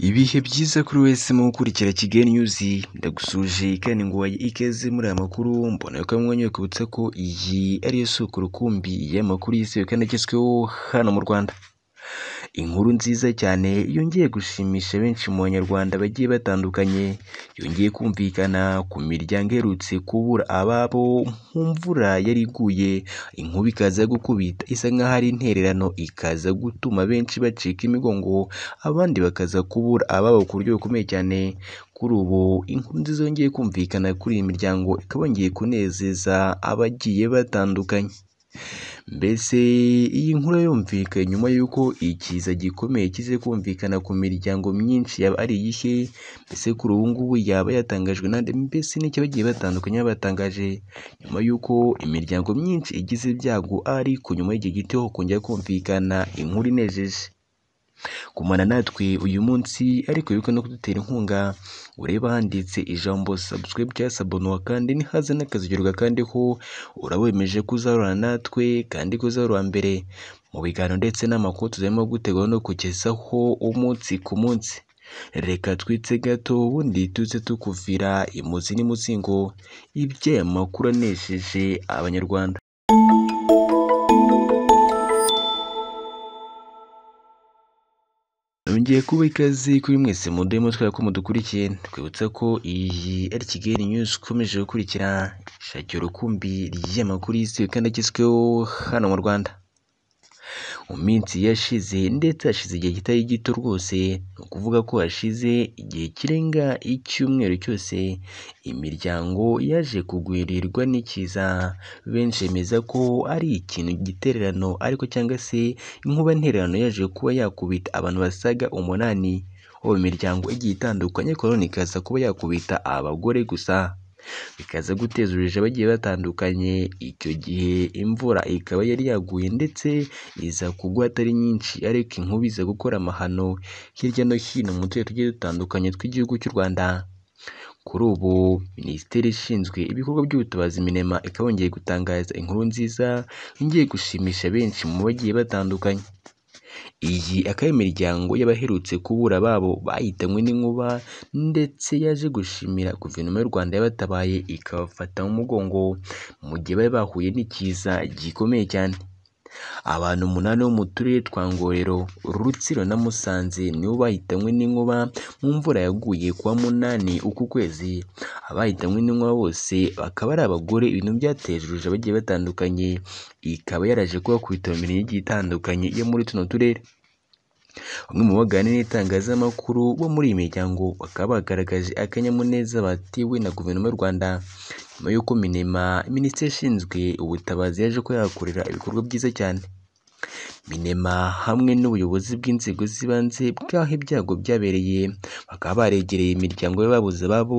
Ibihe byiza kuri wese mu gukurikira Kigali News, ndagusuhuje kandi nguhaye ikaze muri aya makuru, mbona ko mwanya kwibutsa ko iyi ari yo soko rukumbi y'amakuru yizewe kandi agezweho hano mu Rwanda. Inkuru nziza cyane yongeye gushimisha benshi mu banyarwanda bagiye batandukanye, yongeye kumvikana ku miryango iherutse kubura ababo mu mvura yari iguye, inkuba ikaza gukubita isa nk'aho ari intererano, ikaza gutuma benshi bacika imigongo, abandi bakaza kubura ababo ku buryo bukomeye cyane. Kuri ubu inkuru nziza yongeye kumvikana kuri iyi miryango, ikaba yongeye kunezeza abagiye batandukanye. Mbese iyi nkuru yumvikanye nyuma y'uko ikiza gikomeye kize kumvikana ku miryango myinshi, yaba ari iyihe, mbese kuri ubu ngubu yaba yatangajwe nande, mbese n'iki abagiye batandukanye baba batangaje, nyuma y'uko imiryango myinshi igize ibyago ariko nyuma y'iki gito kongera kumvikana inkuru inejeje. Gumana natwe uyu munsi ariko wibuke no kudutera inkunga, urebe ahanditse ijambo subscribe cyangwa se abonuwa kandi nihaza n'akazu ugakandeho, urawemeje ko uzahorana natwe kandi ko uzahora uwa mbere mu biganiro ndetse n'amakuru tuzarimo gutegura no kukugezaho umunsi ku munsi. Reka twitse gato ubundi tuze tukuvira imuzi n'imuzingo iby'aya makuru anesheje Abanyarwanda. Nongeye kuba ikaze kuri mwese muduhe mutwe ko mudukurikiye, twibutsa ko iyi ari Kigali News ukomeje gukurikira, shakira urukumbi ry'amakuru yizewe kandi agezweho hano mu Rwanda. Mu minsi yashize ndetse hashize igihe kitari gito rwose, ni ukuvuga ko hashize igihe kirenga icyumweru cyose, imiryango yaje kugwirirwa n'ikiza, benshi bemeza ko ari ikintu gitererano ariko cyangwa se inkuba ntererano yaje kuba yakubita abantu basaga umunani, bo mu miryango igiye itandukanye ariko nanone ikaza kuba yakubita abagore gusa. Bikaza guteza urujijo abagiye batandukanye, icyo gihe imvura ikaba yari yaguye ndetse iza kugwa atari nyinshi ariko inkuba iza gukora amahano hirya no hino mu turere tugiye dutandukanye tw'igihugu cy'u Rwanda. Kuri ubu Minisiteri ishinzwe ibikorwa by'ubutabazi Minema ikaba yongeye gutangaza inkuru nziza yongeye gushimisha benshi mu bagiye batandukanye. Iyi akaba ari imiryango y'abaherutse kubura ababo bahitanywe n'inkuba ndetse yaje gushimira Guverinoma y'u Rwanda yabatabaye ikabafata mu mugongo mu gihe bari bahuye n'ikiza gikomeye cyane. Abantu umunani bo mu turere twa Ngororero, Rutsiro na Musanze nibo bahitanywe n'inkuba mu mvura yaguye ku wa munani uku kwezi. Abahitanywe n'inkuba bose bakaba ari abagore, ibintu byateje urujijo abagiye batandukanye, ikaba yaraje kubakubita mu mirenge igiye itandukanye yo muri tuno turere. Bamwe mu baganira n'itangazamakuru bo muri iyi miryango bakaba bagaragaje akanyamuneza batewe na Guverinoma y'u Rwanda, nyuma y'uko Minema Minisiteri ishinzwe ubutabazi yaje kuba yahakorera ibikorwa byiza cyane. Minema hamwe n'ubuyobozi bw'inzego z'ibanze bw'aho ibyago byabereye, bakaba baregereye imiryango y'ababuze ababo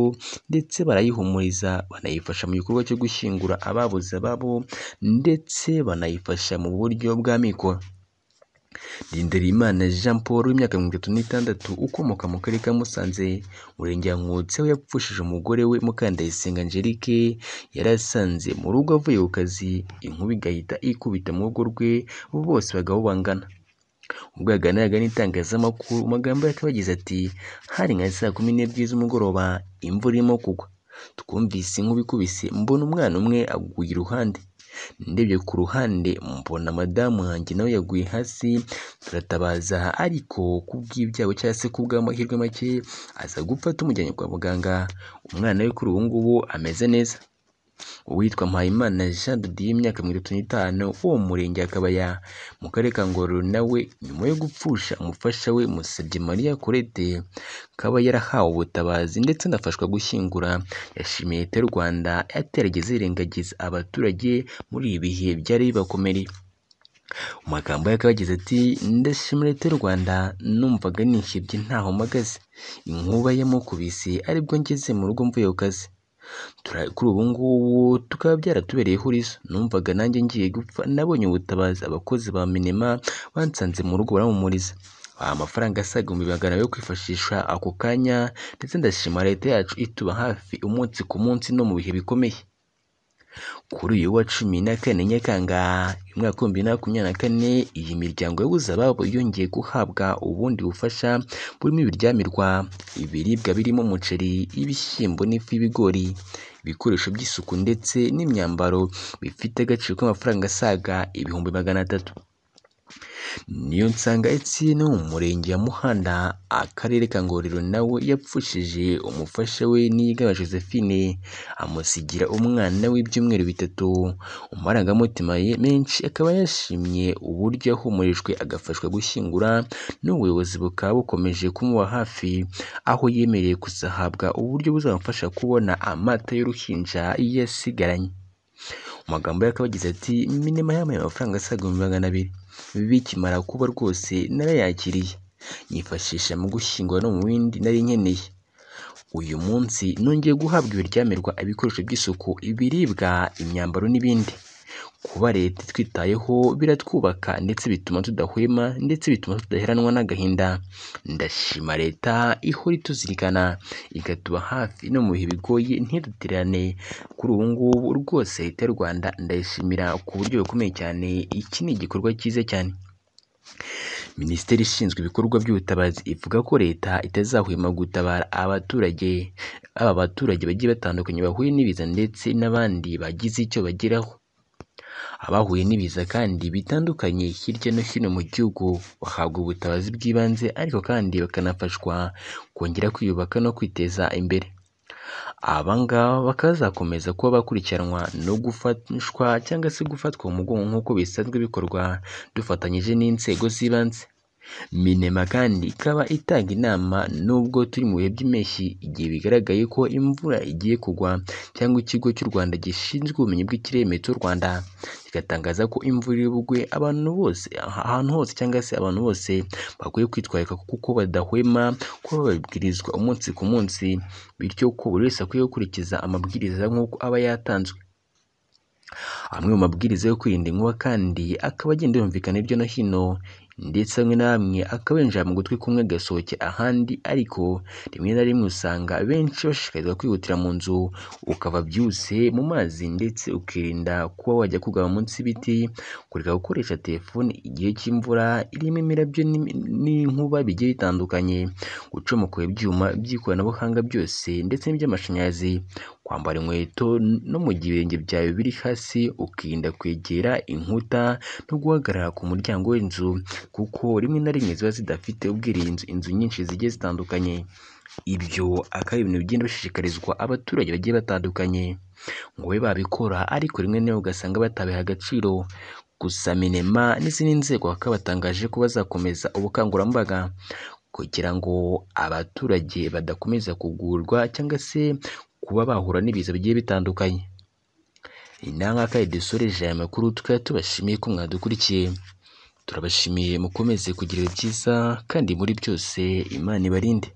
ndetse barayihumuriza, banayifasha mu gikorwa cyo gushyingura ababuze ababo ndetse banayifasha mu buryo bw'amikoro. Ngenderimana Jean Paul w'imyaka mirongo itatu n'itandatu ukomoka mu karere ka Musanze, umurenge wa Nkotsi aho yapfushije umugore we Mukandayisenga Angelique yari asanze mu rugo avuye ku kazi, inkuba igahita ikubita mu rugo rwe bose bagabo bangana. Ubwo yaganiraga n'itangazamakuru mu magambo ye akaba yagize ati “Hari nka saa kumi n'ebyiri z'umugoroba imvura irimo kugwa, twumvise inkuba ikubise mbona umwana umwe aguye iruhande, ndebye ku ruhande mbona madamu wanjye nawe yaguye hasi turatabaza ariko ku bw'ibyago cyangwa se ku bw'amahirwe make aza gupfa tumujyanye kwa muganga, umwana we kuri ubu ngubu ameze neza.” Uwitwa Mpayimana Jean de Dieu imyaka mirongo itatu n'itanu wo mu murenge wa Kabaya mu karere ka Ngororero nawe nyuma yo gupfusha umufasha we Musabyemariya Colette akaba yarahawe ubutabazi ndetse anafashwa gushyingura, yashimiye Leta y'u Rwanda yatarigeze irengagiza abaturage muri ibi bihe byari bibakomereye. Mu magambo ye akaba yagize ati “Ndashimira Leta y'u Rwanda numvaga nihebye ntaho mpagaze, inkuba yamukubise aribwo ngeze mu rugo mvuye ku kazi, kuri ubu ngubu bikaba byaratubereye ihurizo, numvaga nanjye ngiye gupfa nabonye ubutabazi, abakozi ba Minema bansanze mu rugo barampumuriza, baha amafaranga asaga ibihumbi magana abiri yo kwifashisha ako kanya ndetse ndashima Leta yacu ituba hafi umunsi ku munsi no mu bihe bikomeye.” kuri uyu wa cumi na kane nyakanga umwaka w'ibihumbi bibiri na makumyabiri na kane iyi miryango yabuze ababo yongeye guhabwa ubundi bufasha burimo ibiryamirwa ibiribwa birimo umuceri ibishyimbo n'ifu y'ibigori ibikoresho by'isuku ndetse n'imyambaro bifite agaciro k'amafaranga asaga ibihumbi magana atatu niyo nsanga Etienne wo mu murenge wa Muhanda akarere ka Ngororero nawe yapfushije umufasha we Niyigaba Josephine amusigira umwana w'ibyumweru bitatu amarangamutima ye menshi akaba yashimye uburyo ahumurijwe agafashwa gushyingura n'ubuyobozi bukaba bukomeje kumuba hafi aho yemereye kuzahabwa uburyo buzamufasha kubona amata y'uruhinja yasigaranye mu magambo ye akaba yagize ati minema yamaye amafaranga asaga ibihumbi magana abiri bikimara kuba rwose narayakiriye nyifashisha mu gushyingura no mu bindi nari nkeneye uyu munsi nongeye guhabwa ibiryamirwa ibikoresho by'isuku ibiribwa imyambaro n'ibindi kuba leta itwitayeho biratwubaka ndetse bituma tudahwema ndetse bituma tudaheranwa n'agahinda ndashima leta ihora ituzirikana ikatuba hafi no mu bihe bigoye ntidutererane kuri ubu ngubu rwose leta y'u Rwanda ndayishimira ku buryo bukomeye cyane iki ni igikorwa cyiza cyane Minisiteri ishinzwe ibikorwa by'ubutabazi ivuga ko leta itazahwema gutabara abaturage aba baturage bagiye batandukanye bahuye n'ibiza ndetse n'abandi bagize icyo bageraho abahuye n'ibiza kandi bitandukanye hirya no hino mu gihugu bahabwa ubutabazi bw'ibanze ariko kandi bakanafashwa kongera kwiyubaka no kwiteza imbere aba ngaba bakazakomeza kuba bakurikiranwa no gufatishwa cyangwa se gufatwa mu mugongo nk'uko bisanzwe bikorwa dufatanyije n'inzego z'ibanze minema kandi ikaba itanga inama nubwo turi mu bihe by'impeshyi igihe bigaragaye ko imvura igiye kugwa cyangwa ikigo cy'u rwanda gishinzwe ubumenyi bw'ikirere meteo rwanda kigatangaza ko imvura iri bugwe abantu bose ahantu hose cyangwa se abantu bose bakwiye kwitwararika kuko badahwema kuba babibwirizwa umunsi ku munsi bityo ko buri wese akwiye gukurikiza amabwiriza nk'uko aba yatanzwe amwe mu mabwiriza yo kwirinda inkuba kandi akaba agenda yumvikana hirya no hino ndetse amwe na bamwe akaba yinjira mu gutwi kumwe agasohoke ahandi ariko rimwe na rimwe usanga benshi bashishikarizwa kwihutira mu nzu ukava byihuse mu mazi ndetse ukirinda kuba wajya kugama munsi y'ibiti kureka gukoresha telefone igihe cy'imvura irimo imirabyo n'imi- n'inkuba bigiye bitandukanye gucomoka ibyuma by'ikoranabuhanga byose ndetse n'iby'amashanyarazi kwambara inkweto n- no mu gihe ibirenge byawe biri hasi ukirinda kwegera inkuta no guhagarara ku muryango w'inzu kuko rimwe na rimwe ziba zidafite ubwirinzi inzu nyinshi zigiye zitandukanye ibyo akaba ari ibintu bigenda bishishikarizwa abaturage bagiye batandukanye ngo babe babikora ariko rimwe na rimwe ugasanga batabiha agaciro gusa minema n'izindi nzego bakaba batangaje ko bazakomeza ubukangurambaga kugira ngo abaturage badakomeza kugurwa cyangwa se kuba bahura n'ibiza bigiye bitandukanye inama kandi dusoreje aya makuru tukaba tubashimiye ko mwadukurikiye turabashimiye mukomeze kugira ibihe byiza kandi muri byose imana ibarinde